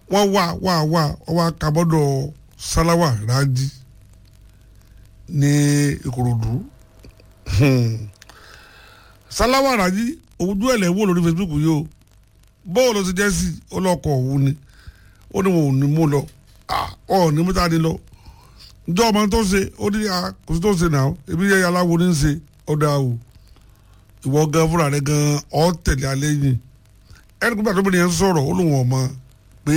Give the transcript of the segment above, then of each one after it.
wọ́n wà wà wà ọwọ́ akabọ́dọ̀ sáláwà rájí ní ìkòròdú sáláwà rájí ojú ẹ̀lẹ́ wò lórí facebook yìí o bóòlù ti jẹ́ sí ọlọ́kọ̀ òun ni ó ní wọn ò ní mú lọ ọ ní mú táde lọ njẹ́ ọmọ tó ṣe ó ní kò sí tó ṣe náà ebi yẹ aláwo ní ṣe ọ̀dà o ìwọ gan fúnra rẹ gan ọ tẹ̀lé alẹ́ yìí ẹni kúgbà tó bẹ̀rẹ̀ yẹn sọ̀rọ̀ ó lóun ọmọ pé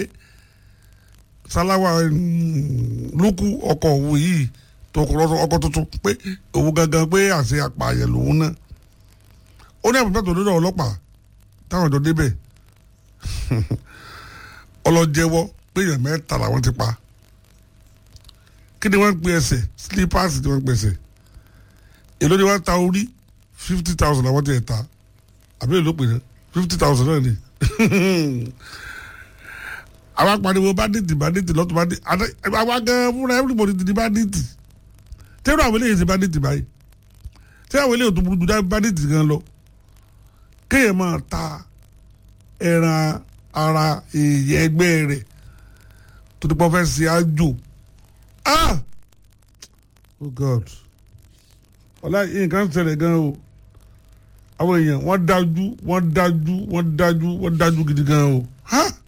sáláwà lókù ọkọ̀ òun yìí ọkọ̀ tuntun pé òun gangan pé àṣẹ apààyàn lòun náà ó ní àbúrò tó lọ́dọ̀ ọlọ́pàá táwọn ọ̀dọ́ débẹ̀ ọlọ́jẹ́wọ́ pé èèyàn mẹ́ta làwọn ti pa kí ni wọ́n ń pe ẹsẹ̀ slippers ni wọ́n ń pe ẹsẹ̀ èló ni wọ́n ta orí fifty thousand làwọn ti ẹ̀ ta àbí èló pè é fifty thousand náà ni àwọn apariwo banditi banditi lọ́tọ̀ banditi àwọn gan fúnra everybody ti di banditi tẹ́lẹ̀ àwọn eléyìí ti banditi báyìí tẹ́lẹ̀ àwọn eléyìí tó burú ju banditi gan lọ kéèyàn máa ta ẹran ara èèyàn ẹgbẹ́ rẹ̀ tó ti pọ́ fẹ́ ṣe àjò ah oh god ọ̀la nǹkan ṣẹlẹ̀ gan o àwọn èèyàn wọ́n dájú wọ́n dájú wọ́n dájú wọ́n dájú gidi gan o ha